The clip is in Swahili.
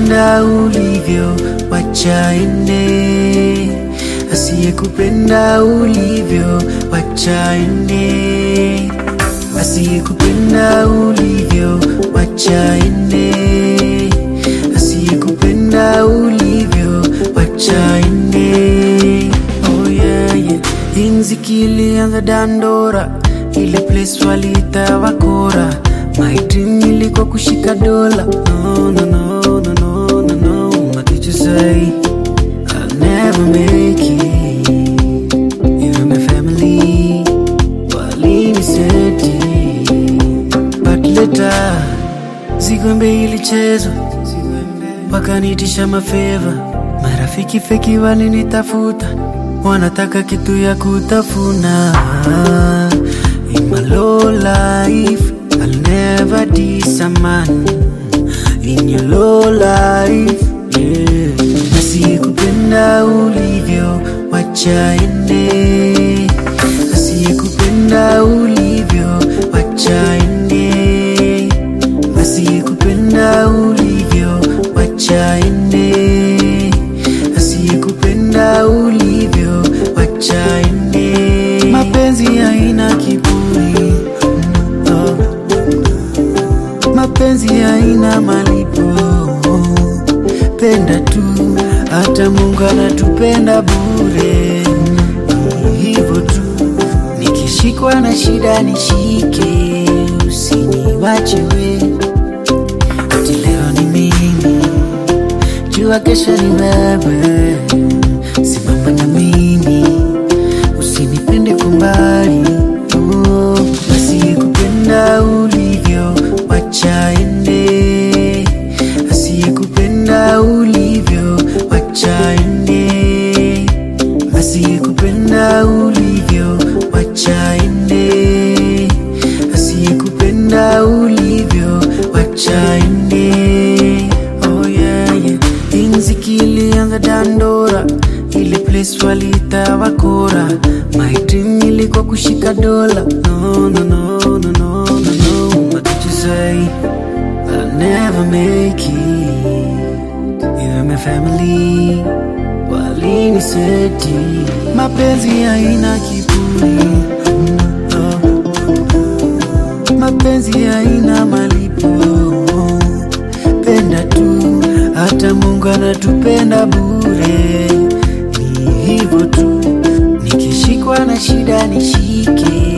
Asiyekupenda ulivyo wacha ende, asiyekupenda ulivyo wacha ende, asiyekupenda ulivyo wacha ende, asiyekupenda ulivyo wacha ende. Oh yeah, yeah. Inziki ilianza Dandora, ile place waliita Wakora. My dream ilikuwa kushika dola. No, no, no, no, no, no, no. What did you say? I'll never make it. Even my family waliniseti, but later Zigwembe ilichezwa, wakanitisha mafeva. Marafiki feki walinitafuta, wanataka kitu ya kutafuna. In my low life, I'll never diss a man. In your low life, yeah. Asiyekupenda ulivyo, wacha ende. Asiyekupenda ulivyo, wacha ende. Asiyekupenda ulivyo, wacha ende. Asiyekupenda ulivyo, wacha ende. Mapenzi haina kiburi, mm, oh. Mapenzi haina malipo, penda tu, hata Mungu anatupenda bure. Hivyo tu, nikishikwa na shida nishike, usiniwache we. Ati leo ni mimi, jua kesho ni wewe. Simama na mimi, usinipende kwa mbali. Oh, asiyekupenda ulivyo, wacha ende. Asiyekupenda ulivyo, wacha ende. Asiyekupenda ulivyo, wacha ende. Asiyekupenda ulivyo, wacha ende. Oh yeah, yeah. Inziki ilianza Dandora, ile place waliita Wakora. My dream ilikuwa kushika dola. No, no, no, no, no, no, no. What did you say? I'll never make it. Even my family waliniseti, mapenzi haina kiburi. Mm, oh. Mapenzi haina malipo, penda tu, hata Mungu anatupenda bure. Ni hivyo tu, nikishikwa na shida nishike,